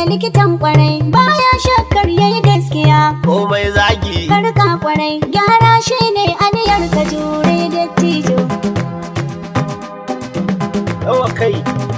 likitan kwarai baya shakkar yayi gaskiya komai zagi karka kwarai gyara shine aniyar ka jure dattijo yawa kai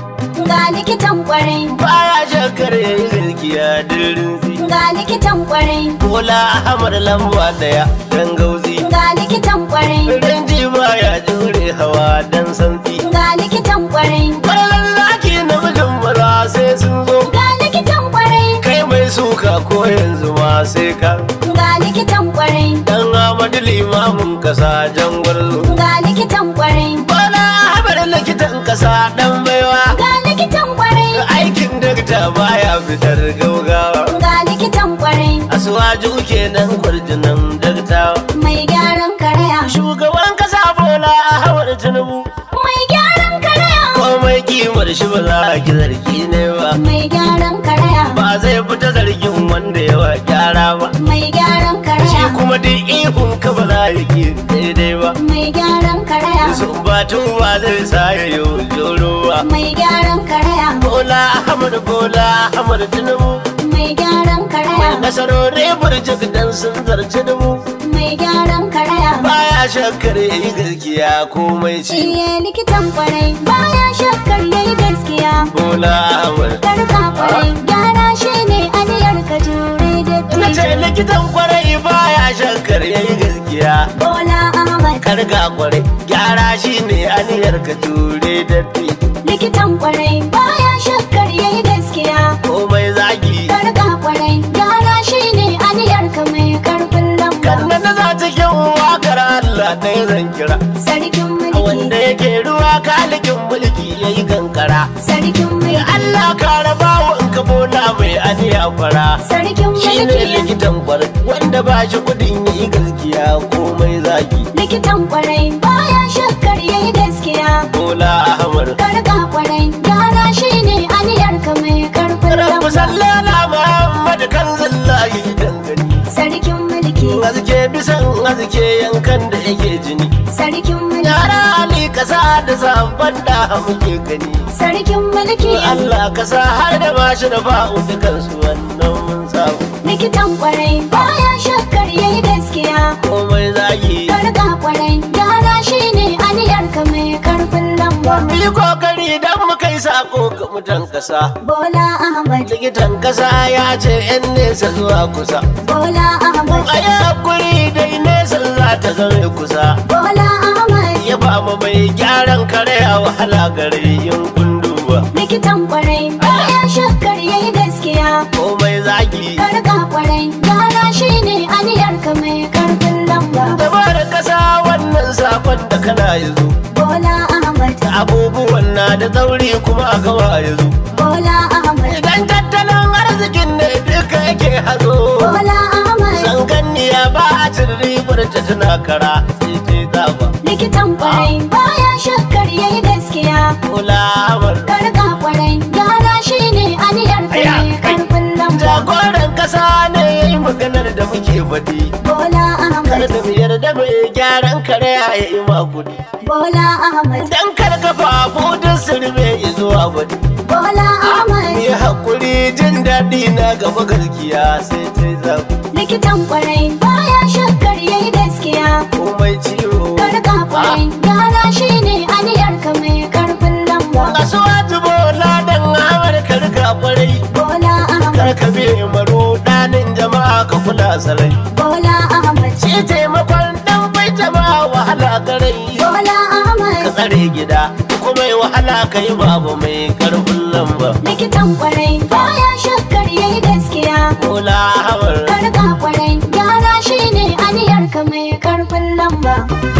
ga likitan kwarai baya shakar yayi gaskiya dirin zi ga likitan kwarai bola ahmad lamba daya dan gauzi ga likitan kwarai rinji baya jure hawa dan santsi ga likitan kwarai Kwallon zaki na mijin maza sai sun zo ga likitan kwarai kai mai suka ko yanzu ma sai ka ga likitan kwarai dan amadu limamin kasa jan gwarzo ga likitan kwarai bala habar likitan kasa dan baiwa ga likitan kwarai aikin dakta baya fitar gaugawa ga likitan kwarai asuwaju kenan kwarjinan dakta mai gyaran karaya shugaban kasa bola a hawar tinubu mai gyaran karaya komai kimar shi ba za a ki zargi ne ba mai gyaran karaya ba zai fita zargin wanda yawa gyara ba mai gyaran shi karaya kuma duk ihun ka ba za ya ki daidai ba mai gyaran karaya sun batun ba zai sa ya yi joro ba mai gyaran karaya bola ahmad bola ahmad tinubu mai gyaran karaya nasarori burjik dan sun zarci dubu mai gyaran karaya baya shakkar yi gaskiya komai ci Iye likitan kwarai baya shakkar yayi gaskiya bola ahmad karka kwarai gyara shine aniyar ka jure na ce dattijo likitan kwarai baya shakkar yayi gaskiya Bola Ahmad karga kwarai gyara shi ne aniyar ka ture datti likitan kwarai baya shakkar yayi gaskiya komai zagi karka kwarai gyara shine aniyar ka mai karfin lamba kanna na za ta kyan wakar Allah ɗaya zan kira sarkin wanda mulki yake ruwa kalikin mulki yayi kankara sarkin mulki Allah ka raba wa in ka bola mai aniya fara sarkin shi ne mulki likitan kwarai wanda ba shi kudin yi gaskiya komai zagi likitan kwarai baya shakkar yayi gaskiya bola ahmad karka kwarai gyara shine aniyar ka mai karfin rabu lamba sallala muhammad kan zallahi dangane sarkin mulki azke bisan azke yankan da yake jini sarkin mulki yara ali kasa da sabon da muke gani sarkin mulki Allah kasa har da mashi da fa'u dukansu wannan mun samu likitan kwarai baya shakkar yayi gaskiya komai zagi karka kwarai gyara shine aniyar ka mai karfin lamba mu yi kokari don mu kai sako ga mutan kasa bola ahmad likitan kasa ya ce yan nesa zuwa kusa bola ahmad a yi hakuri dai nesa za ta zame kusa bola ahmad ya ba mu mai gyaran kare a wahala gare yin kunduwa likitan kwarai baya shakkar yayi gaskiya komai zagi karka kwarai gyara shine aniyar ka mai karfin lamba dabar kasa wannan sakon da kana yanzu bola ahmad abubuwan na da tsauri kuma a gaba yanzu bola ahmad idan tattalin arzikin ne duka yake hazo bola ahmad zanganniya ba a cin ribar ta tana kara sai ta zaba likitan kwarai baya shakkar yayi gaskiya kulawar karka kwarai gyara shine aniyar ka Aya, mai kai. karfin lamba jagoran kasa ne ya yi maganar da muke faɗi bola kar ahmad da mu yarda mai gyaran kare ya yi makudi bola ahmad dan kar kafafu duk sirme ya zuwa faɗi bola ahmad ni hakuri jin daɗi na gaba gaskiya sai ta zabu likitan kwarai baya shakkar yayi gaskiya komai ciwo karka kwarai gyara shine aniyar ka mai karfin lamba kasuwa tubo ladan amar karka kwarai bola ahmad karka be maro ɗanin jama'a ka kula sarai bola ahmad shi taimakon dan bai jama'a wahala garai bola ka ahmad tsare gida kuma yi wahala kai babu mai karfin lamba likitan kwarai baya shakkar yayi gaskiya Bola hawar karka kwarai gyara shine aniyar ka mai karfin lamba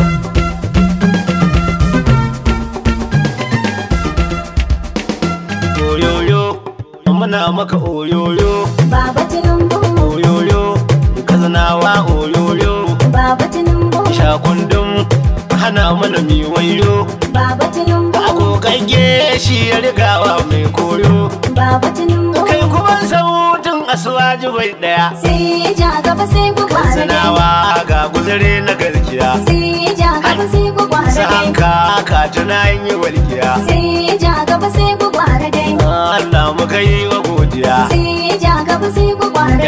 oyoyo muna maka oyoyo baba tinubu oyoyo kazanawa oyoyo baba tinubu shakundum hana mana mi wayo baba tinubu agogagge shi ya rigawa mai koyo baba tinubu kai kuma sautin asuwaji bai daya sai ja gaba sai ku kwara dai sanawa ga guzure na gaskiya sai ja gaba sai ku kwara su dai hanka ka tuna yin yi walkiya sai ja gaba sai ku kwara dai Allah muka yi wa godiya sai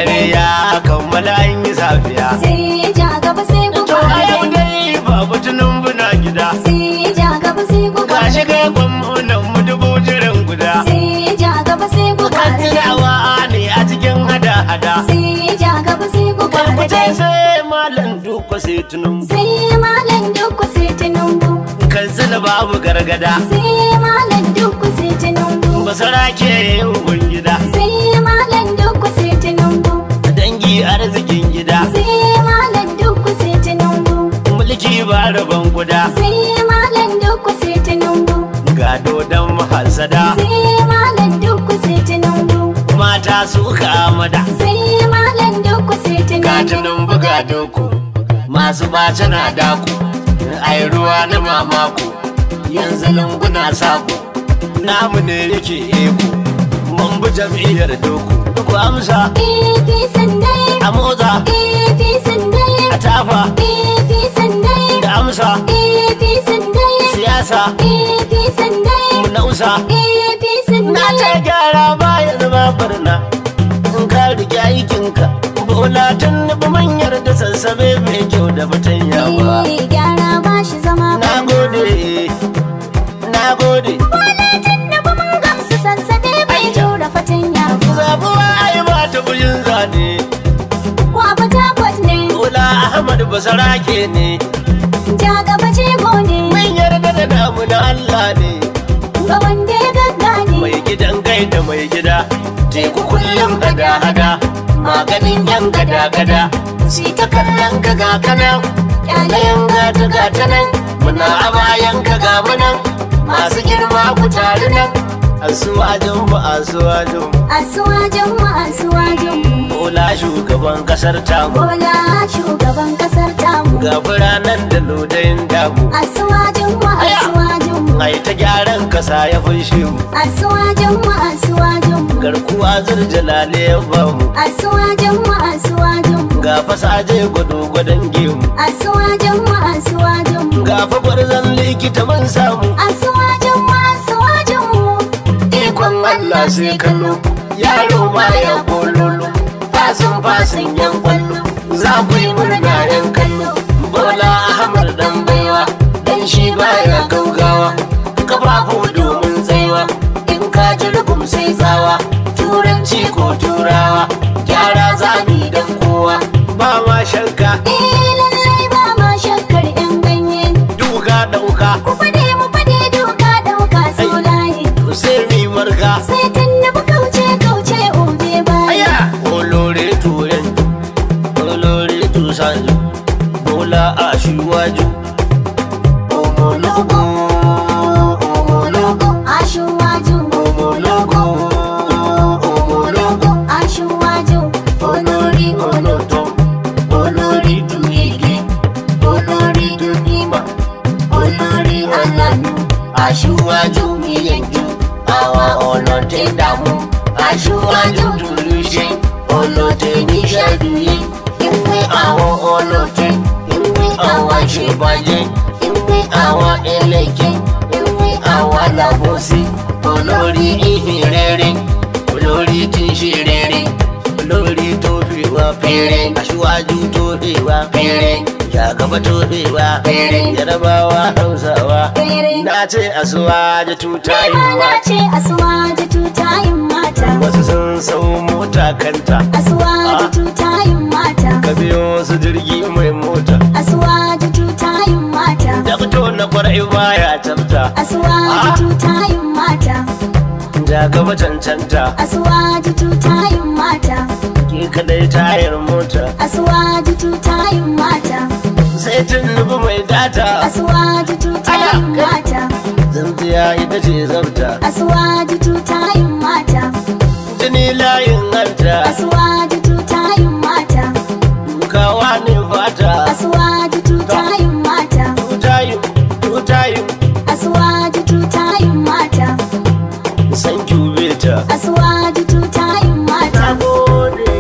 dare ya kammala an yi safiya sai ja gaba sai ku to a yau fara dai babu tunan buna gida sai ja gaba sai ku gashi fara kai gwamnan mu dubu jiran guda sai ja gaba sai ku kan fara tunawa ne a cikin hada-hada sai ja gaba sai ku fara karkuce sai malam duka sai tunun sai malam dukku sai tinubu kan zina babu gargada sai malam dukku sai tinubu basara ke yin gida sai malam dukku sai tinubu dangi arzikin gida sai malam dukku sai tinubu mulki ba rabon guda sai malam dukku sai tinubu gado dan mahasada sai malam dukku sai tinubu mata su amada sai malam dukku sai tinubu gatunan buga doku masu bace na daku ai ruwa na mamaku yanzu lunguna saku namu ne yake eku mun bi jam'iyyar doku ku amsa AP sandai a motsa AP sandai a tafa AP sandai da amsa AP sandai siyasa AP sandai mu nausa AP na ce sandai gyara baya zama barna in ka rike aikinka bola tun nufi manyar da sassabe mai kyau da batanya ba Eh, gyara ba shi zama na gode na gode Walatin na ba mun gamsu sassabe bai jura fatanya ba zabuwa ai ba ta bujin zane Kwaba takwat ne bola ahmad basarake ne ja gaba jego ne mun yarda da namu na allah ne ga wanda ya gaggane mai gidan gaida mai gida teku kullum hada-hada maganin yan gada-gada si ta kallon ka ga kanan yanayin gata gata nan muna a bayan ka ga munan masu girma ku tare nan asuwajin mu asuwajin mu Asuwajen mu asuwajen mu bola shugaban kasar tamu Bola shugaban kasar tamu ga biranen da lodayin damu Asuwajen mu asuwajen mu ai ta gyaran kasa ya fushe mu Asuwajen mu asuwajen mu garkuwa zurjalale ya bamu Asuwajen mu asuwajen mu ga fasaje gwado gwadon gemu Asuwajen mu asuwajen mu ga fa gwarzon likita mun samu Asuwajen mu asuwajen mu ikon Allah sai kallo yaro ma ya bololo fasin fasin yan kwallo za ku yi murna yan kallo bola ahmad dan baiwa dan shi baya gaugawa kafafu domin tsaiwa in ka ji rugum sai tsawa turanci ko turawa gyara zami dan kowa ba ma shakka Eh lallai ba ma shakkar yan ganye duka dauka Ku fade mu fade doka dauka so layi sai mi marka Sai tunnubu kauce kauce obe baya Aya! Olórí tu yanjú, olórí tu sanju, Bọ́lá aṣíwájú. Ọmọlógún, ọmọlógún, Aṣíwájú ọmọlógún, ọmọlógún. Aṣíwájú olórí Olótọ́, olórí tu igi, olórí tu nímà, olórí ọlọ́nu. Aṣíwájú mi yanjú, àwa ọ̀nà tẹ̀ dààmú. Aṣíwájú tùlù ṣe, olótẹ̀ níṣẹ́ dùyẹ. Ìwé àwọn olótẹ̀, ìwé àwọn ṣèbàjẹ́, ìwé àwọn ẹlẹ́jẹ̀, ìwé àwọn alábòsí. Olórí ìhìn rere, olórí tí ń ṣe rere, olórí tó fi wá péré. Aṣíwájú tó fi wá péré. Jagaba tó fi wá péré. Yarabawa Hausawa. Péré. Na ce asuwaje tutayin Rana mata. ce asuwaji tutayin mata Wasu sun sau mota kanta. Asuwaji tutayin mata Ka biyo su jirgi mai mota. Asuwaji tutayin mata Da fito na kwarai baya tafta. Asuwaji Ah. tutayin mata Jagaba cancanta. Asuwaji tutayin mata Ke kadai tayar mota. Asuwaji tutayin mata Sai tun nufi mai data. Asuwaji tutayin mata Zanziya ita ce zabta. Asuwaji tutayin mata Jini layin hanta. Asuwaji tutayin mata Dukawa ne fata. Asuwaji tutayin mata Tutayin, tutayin. Asuwaji tutayin mata San beta. Asuwaji tutayin mata Na gode.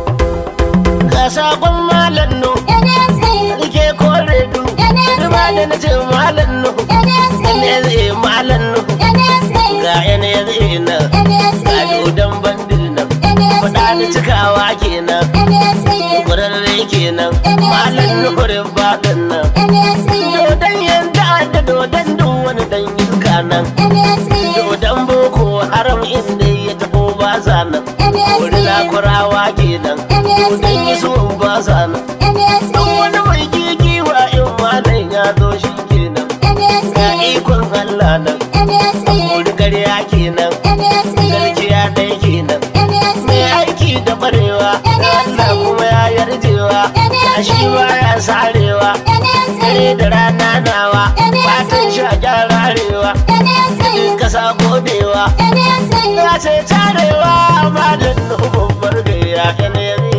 Ga sakon malam no. NSA Rike kore du. NSA. Rima da na ce malam no. NSA NSA malam no. NSA Ga NSA nan. Ga NSA dodon bandit nan. NSA Faɗa sani cikawa kenan ƙwararre kenan malam nuhurin baɗin nan dodon yanda da dodon duk wani dan iska nan dodon boko haram inda ya taho ba sa nan wani lakurawa kenan dodon iso ba sa nan duk wani mai kikiwa in malam ya zo shi kenan ga ikon Allah nan wuri ƙarya kenan garkiya ɗaya kenan mai aiki da barewa Allah kuma ya yarjewa shi ba ya sarewa dare da rana nawa fatan shi a gyararewa in kasa godewa ya ce tarewa ma da nufin bargaya yanayin